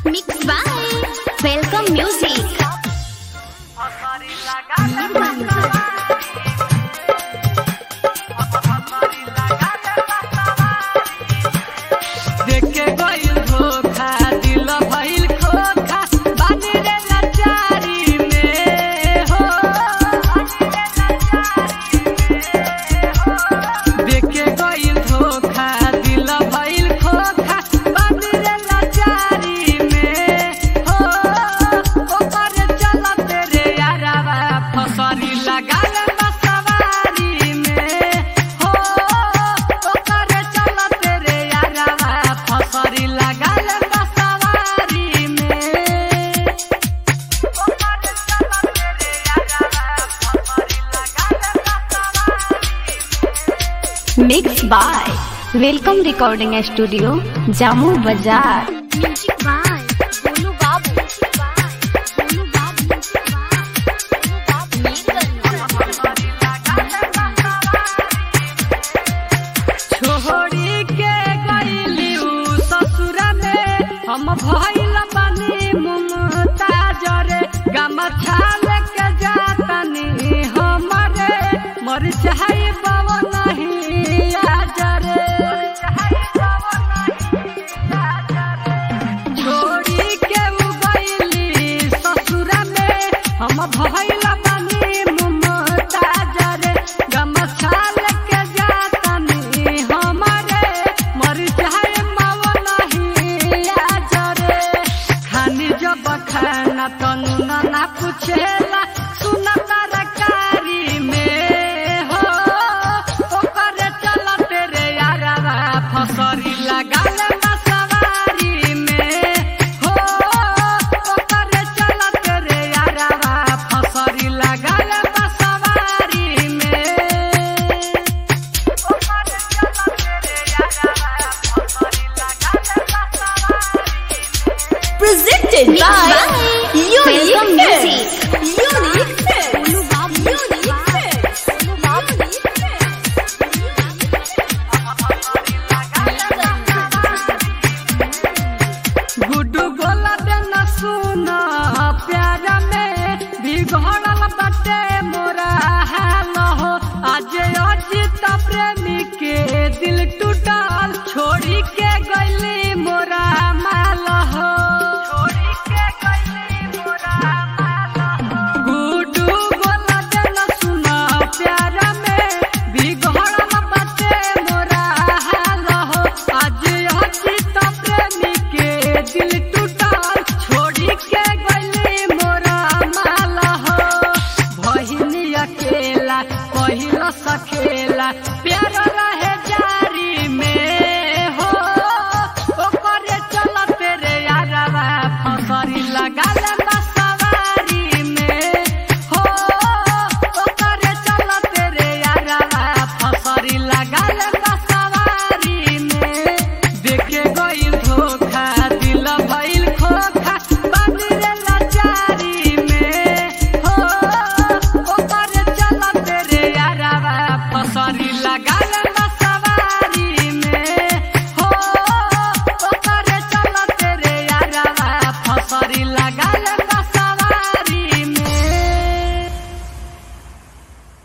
Mixed by Welcome Music. देखे गइल धोखा दिल भइल खोखा बानी रे लाचारी में हो देखे गइल धोखा दिल भइल खोखा बानी रे लाचारी में हो ओकर चलत रे यारवा फसरी लगाल बसवारी में हो ओकर चलत रे यारवा फसरी लगाल बसवारी में Mixed by Welcome Recording Studio, Jammu Bazaar. Music by Bolu Babu. Music by Bolu Babu. Music by Bolu छोड़ी के गइली उ ससुरा में हम भइल बानी मुमताज रे गमछा लेके जातनी हमरे मर चाहे बाबा नहीं आज रे छोड़ी के उ गइली ससुरा में हम भइल बानी मुमताज रे गमछा लेके जातनी हमरे मर चाहे बाबा नहीं आज रे खानी जब खाना तनु ना पूछेला सुना तरकारी में हो ओकर चलत रे यारवा फसरी लगाल बसवारी में हो ओकर चलत रे यारवा फसरी लगाल बसवारी में Presented Mixed by by Unique Welcome Films. Music. Unique Films. Bolu Babu. Music by Bolu Babu. Guddu गोला देना सुना प्यार में बिगड़ल बाटे मोरा हाल हो आज अजित प्रेमी के दिल टूटल छोड़ी के गइली